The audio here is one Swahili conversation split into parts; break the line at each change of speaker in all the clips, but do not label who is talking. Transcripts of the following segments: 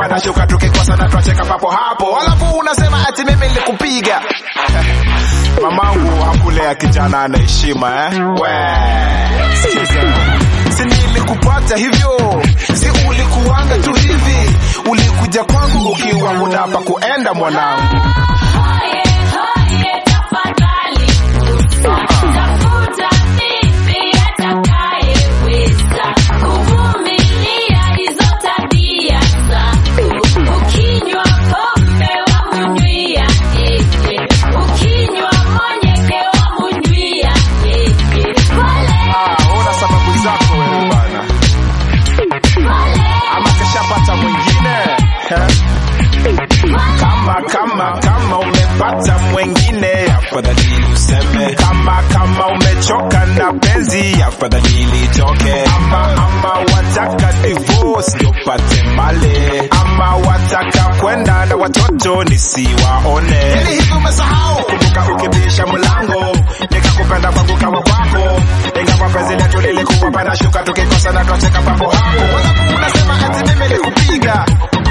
kupanda shuka tukikosa na twacheka papo hapo alafu unasema ati mimi nilikupiga mamangu hakulea kijana ana heshima eh? we sikiza si nilikupata hivyo si ulikuanga tu hivi ulikuja kwangu ukiwa munapa kuenda mwanangu
Hoye, hoye, tafadhali tafuta bibi atakayeweza kuvumilia hizo tabia zangu. Ukinywa pombe wamunywia yeye, ukinywa monyeke wamunywia yeye. Pole,
ah, una sababu zako wewe bana
pole,
ama kashapata mwingine eh? kama kama kama umepata mwengine afadhali useme kama kama umechoka na penzi afadhali litoke ama ama wataka divorce ndio pate male ama wataka kwenda na watoto nisiwaone yani hivi umesahau kumbuka ukibisha mlango nikakupenda kwangu kama kwako ingawa penzi letu lilikuwa pana shuka tukikosa na twacheka papo hapo walafu unasema ati mimi nikupiga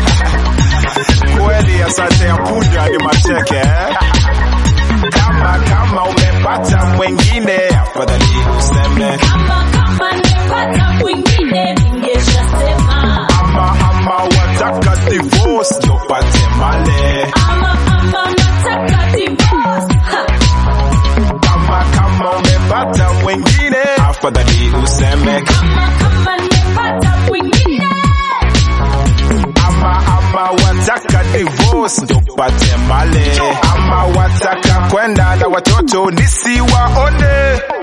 kweli asante ya puja ni macheke eh? kama kama umepata mwengine afadhali useme
kama kama nimepata mwingine ningeshasema
ama ama wataka divorce ndio pate male
ama ama nataka divorce. Ha.
kama kama umepata mwengine afadhali useme
kama kama nimepata mwingine
ama ama wataka divorce ndio pate male ama wataka kwenda na watoto nisiwaone